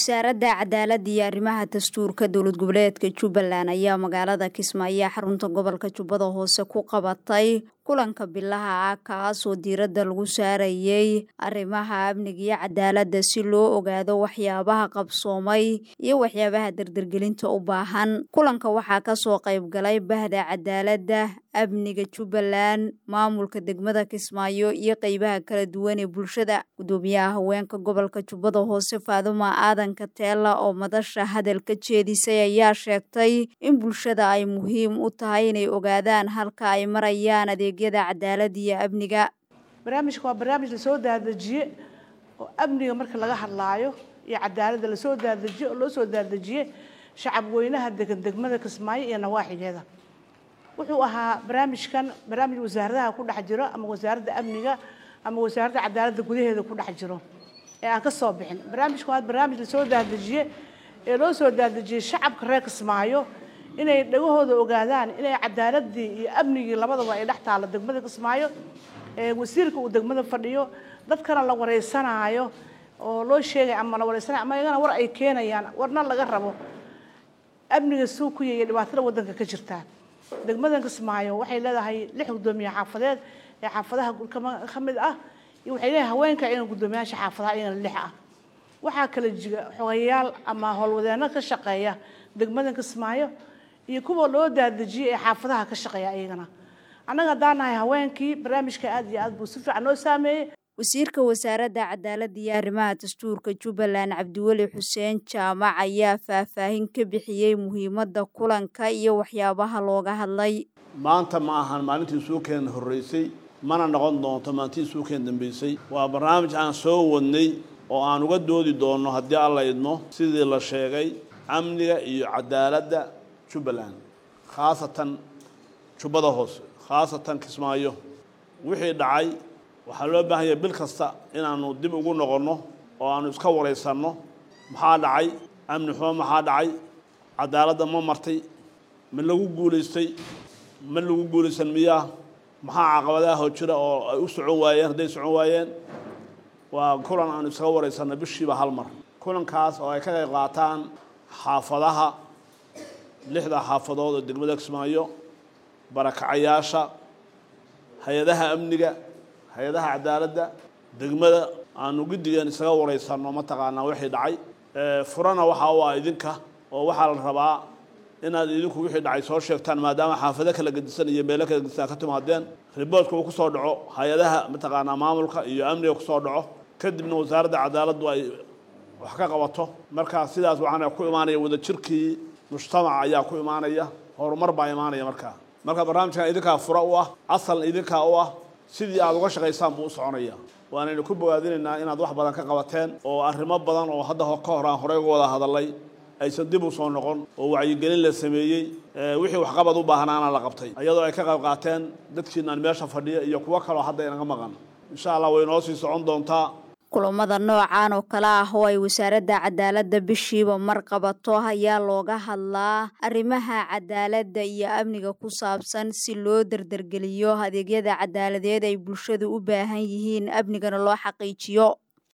wasaaradda cadaaladda iyo arrimaha dastuurka dowlad goboleedka jubbaland ayaa magaalada kismaayo xarunta gobolka jubbada hoose ku qabatay kulanka bilaha ah kaasoo diiradda lagu saarayay arrimaha amniga iyo cadaaladda si loo ogaado waxyaabaha qabsoomay iyo waxyaabaha dardargelinta u baahan kulanka waxaa kasoo qayb galay bahda cadaaladda amniga jubbaland maamulka degmada kismaayo iyo qeybaha kala duwan ee bulshada gudoomiyaha haweenka gobolka jubbada hoose faaduma aadan kateela oo madasha hadal ka jeedisay ayaa sheegtay in bulshada ay muhiim u tahay inay ogaadaan halka ay marayaan adeegyada cadaaladda iyo amniga barnaamijka waa barnaamij lasoo daadajiye oo amniga marka laga hadlaayo iyo cadaaladda lasoo daadajiye oo loo soo daadajiye shacab weynaha degan degmada kismaayo iyo nawaaxigeeda wuxuu ahaa barnaamijkan barnaamij wasaaradaha ku dhex jiro ama wasaaradda amniga ama wasaaradda cadaaladda gudaheeda ku dhex jiro ee aan ka soo bixin barnaamijku waa barnaamij lasoo daadajiye ee loo soo daadajiyey shacabka reer kismaayo inay dhagahooda ogaadaan inay cadaaladii iyo amnigii labadaba ay dhex taalo degmada kismaayo wasiirka uu degmada fadhiyo dadkana la wareysanaayo oo loo sheegay ama la wareysanayo ama iyagana war ay keenayaan warna laga rabo amniga suukuya iyo dhibaatada waddanka ka jirta degmadan kismaayo waxay leedahay lix guddoomiye xaafadeed ee xaafadaha ka mid ah iyo waxay leedahay haweenka iyagana guddoomiyaasha xaafadaha iyagana lix ah waxaa kala jira xogayaal ama howlwadeeno ka shaqeeya degmadan kismaayo iyo kuwa loo daadejiyey ee xaafadaha ka shaqeeya iyagana annaga haddaan nahay haweenkii barnaamijka aad iyo aad buu si fiican noo saameeyey wasiirka wasaaradda cadaaladda iyo arrimaha dastuurka jubbaland cabdiweli xuseen jaamac ayaa faahfaahin ka bixiyey muhiimadda kulanka iyo waxyaabaha looga hadlay maanta ma ahan maalintii suukeen horreysay mana noqon doonto maalintii suukeen dambeysay waa barnaamij aan soo wadnay oo aan uga doodi doonno haddii alla idmo sidii la sheegay amniga iyo cadaaladda jubbaland khaasatan jubbada hoose khaasatan kismaayo wixii dhacay waxaa loo baahan yahay bil kasta inaannu dib ugu noqonno oo aannu iska waraysanno maxaa dhacay amni xumo maxaa dhacay cadaaladda ma martay ma lagu guulaystay ma lagu guulaysan miyaa maxaa caqabadaha hoo jira oo ay u socon waayeen hadday socon waayeen waa kulan aanu isaga waraysanno bishiiba hal mar kulankaas oo ay ka qayb qaataan xaafadaha lixda xaafadood oo degmada kismaayo barakacayaasha hay-adaha amniga hay-adaha cadaaladda degmada aanu guddigeen isaga waraysanno mataqaanaa wixii dhacay furana waxaa u ah idinka oo waxaa la rabaa inaad idinku wixii dhacay soo sheegtaan maadaama xaafado kala gedisan iyo meelo kala gedisan ka timaadeen riboortka uu kusoo dhaco hay-adaha mataqaanaa maamulka iyo amniga kusoo dhaco kadibna wasaaradda cadaaladdu ay wax ka qabato markaa sidaas waxaana ku imaanaya wadajirkii mujtamaca ayaa ku imaanaya horumar baa imaanaya markaa marka barnaamijkan idinkaa fura u ah asal idinkaa u ah sidii aad uga shaqaysaan buu u soconaya waanaynu ku bogaadinaynaa inaad wax badan ka qabateen oo arrimo badan oo hadda ka hor aan horey uga wada hadalay aysan dib u soo noqon oo wacyigelin la sameeyey wixii waxqabad u baahnaana la qabtay iyadoo ay ka qayb qaateen dadkiinaan meesha fadhiya iyo kuwo kaloo hadda inaga maqan insha allah way noo sii socon doontaa kulamada noocan oo kale ah oo ay wasaaradda cadaaladda bishiiba mar qabato ayaa looga hadlaa arrimaha cadaaladda iyo amniga ku saabsan si loo dardargeliyo adeegyada cadaaladeed ay bulshadu u baahan yihiin amnigana loo xaqiijiyo